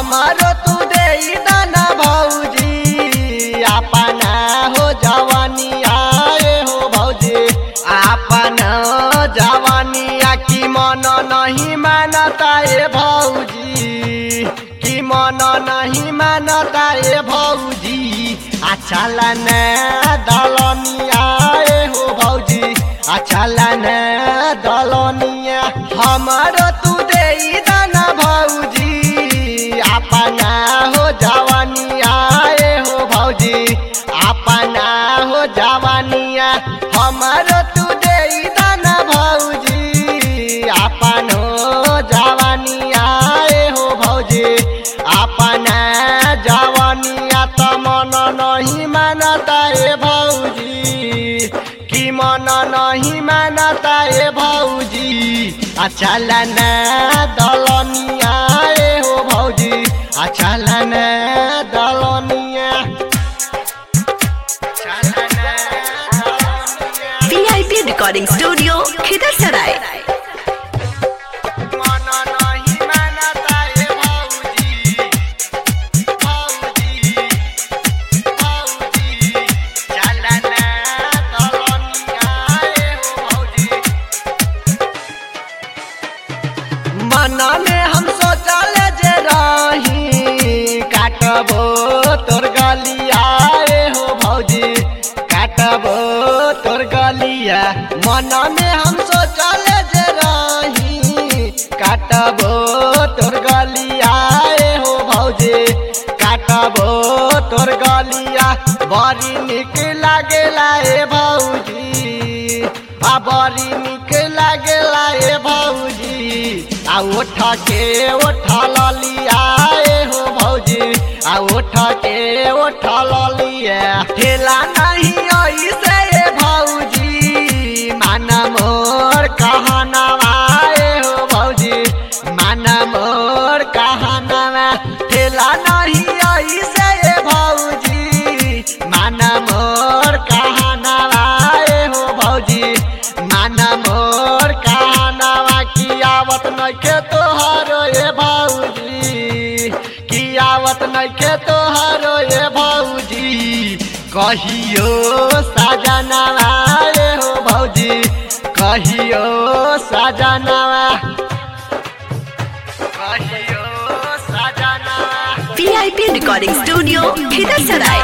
हमारो तू दे दाना भौजी अपना हो जवानी आए हो भौजी अपना जवानिया की मन नहीं मानता ए भौजी की मन नहीं मानता ए भौजी अच्छा लने दलनिया ए हो भौजी अच्छा लने दलनिया हमारो तू दे दाना भौजी अपना हो जवानिया ए हो भौजी अपना हो जवानिया हमारो तू दे दाना भौजी अपन हो जवानिया ए हो भौजी अपना जवानिया त मन नहीं मानता ए भौजी कि मन नहीं मानता ए भौजी अच्छा लना दलनिया ए हो भौजी अच्छा लना दलनिया अच्छा लना दलनिया VIP Recording Studio, Khidasarai. मन नहीं मानता ए भौजी भौजी भौजी चलना दलनिया ए हो भौजी मन में हम सोचल जे रही काटबो तोर गलिया ए हो भौजी काटबो तोर गलिया मन में हम सोचल जे रही काटबो तोर गलिया ए हो भौजी काटबो तोर गलिया बड़ी निक लागेला ए भौजी आ बड़ी निक लागेला ए भौजी आ उठ के उठ ललिया ए हो भौजी आ उठ के उठ ललिया ठेला नहीं ऐसे ए भौजी माना मोर कहनावा ए हो भौजी माना मोर कहनावा ठेला नहीं ऐसे ए भौजी माना मोर कहनावा ए हो भौजी माना मोर कहनावा की आवत नइखे तोहरो ए भौजी की आवत नइखे तोहरो ए भौजी कहियो साजनावा ए हो भौजी कहियो साजनावा कहियो साजनावा VIP Recording Studio, Khidasarai.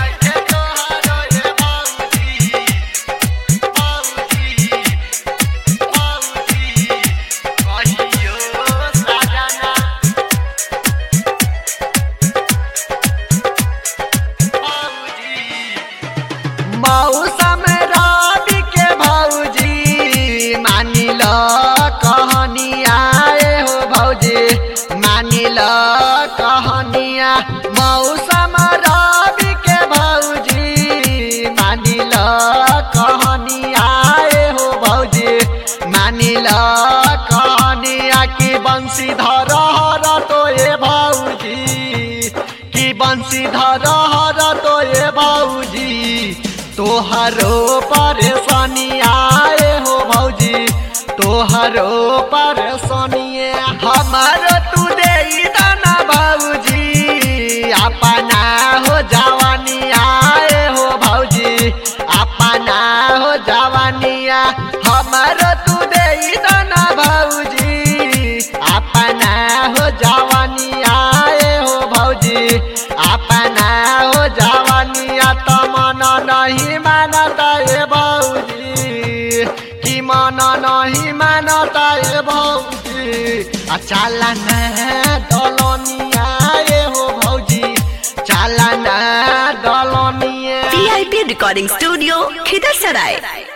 मौसम रवि के भौजी मानिल कहनिया ए हो भौजी मानिल कहनिया मौसम रवि के भौजी मानिल कहनिया ए हो भौजी मानिल कहनिया की बंसी धर हर तो ए भौजी की बंसी धर हर तो ए भौजी तोहरो परेशानी आए हो भौजी तोहरो परेशानी हमारो तू दे दाना भौजी अपना हो जवानी आए हो भौजी अपना हो जवानिया हमारो तू दे दाना भौजी अपना हो जवानी आए हो भौजी अपना हो जवानिया त मन नहीं मानता ए भौजी कि मन नहीं मानता ए भौजी आ चालना दलनिया ए हो भौजी चालना दलनिया VIP Recording Studio, Khidasarai.